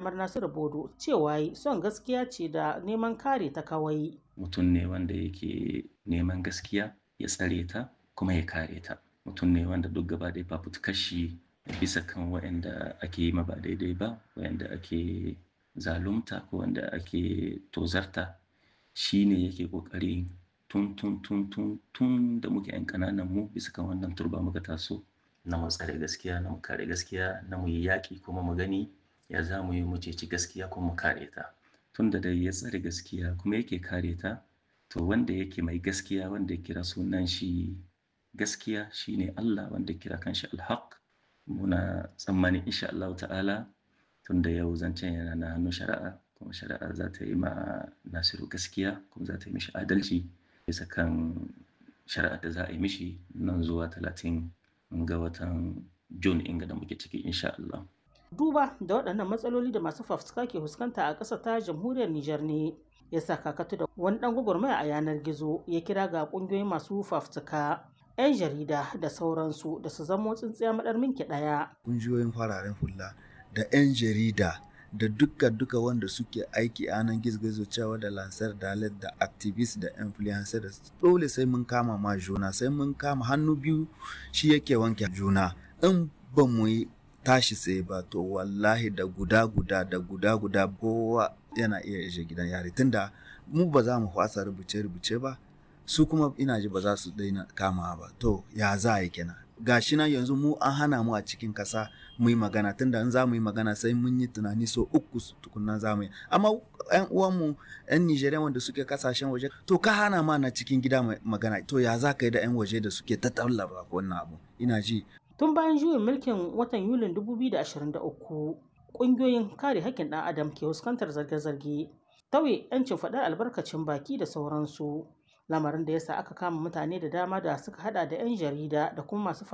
Muhammad Nasiru Bodo cewa yi son gaskiya ce da neman kare ta kawai. Mutum ne wanda yake neman gaskiya ya tsare ta kuma ya kare ta. Mutum ne wanda duk gaba ɗaya fafutukar shi bisa kan waɗanda ake yi ma ba daidai ba, waɗanda ake zalunta ko wanda ake tozarta. Shi ne yake ƙoƙari tun tun tun tun tun da muke 'yan ƙananan mu bisa kan wannan turba muka taso. Na mu tsare gaskiya, na mu kare gaskiya, na mu yi yaƙi kuma mu gani ya za mu yi mu ceci gaskiya kuma mu kare ta. Tun da dai ya tsare gaskiya kuma yake kare ta, to wanda yake mai gaskiya wanda ya kira sunan shi gaskiya shine Allah wanda ya kira kanshi Al-haq. Muna tsammanin insha Allahu ta'ala tun da yau zancen yana na hannun shari'a kuma shari'a za ta yi ma Nasiru gaskiya kuma za ta yi mishi adalci bisa kan shari'ar da za a yi mishi nan zuwa talatin ga watan Jun inga da muke ciki insha Allah. Duba da waɗannan matsaloli da masu fafutuka ke fuskanta a ƙasar ta jamhuriyar Nijar ne ya sa kakatu da wani ɗan gwagwarmaya a yanar gizo ya kira ga ƙungiyoyin masu fafutuka 'yan jarida da sauransu da su zamo tsintsiya maɗar minki ɗaya. Ƙungiyoyin fararen hula da 'yan jarida da duka duka wanda suke aiki a nan gizo cewa da lansar dalet da activist da influencer da dole sai mun kama ma juna sai mun kama hannu biyu shi yake wanke juna in ba mu yi tashi tsaye ba to wallahi da guda guda da guda guda kowa yana iya ishe gidan yari tunda mu ba za mu fasa rubuce rubuce ba su kuma ina ji ba za su daina kama ba to ya za a yi kenan gashi nan yanzu mu an hana mu a cikin kasa mu yi magana tunda in za mu yi magana sai mun yi tunani so uku tukunna za mu yi amma yan uwanmu yan Nijeriya wanda suke kasashen waje to ka hana ma na cikin gida magana to ya za ka yi da yan waje da suke ta tallaba wannan abu ina ji Tun bayan juyin mulkin watan Yulin 2023 ƙungiyoyin kare haƙƙin ɗan adam ke fuskantar zarge-zarge tauye 'yancin faɗar albarkacin baki da sauransu lamarin da yasa aka kama mutane da dama da suka hada da 'yan jarida da kuma masu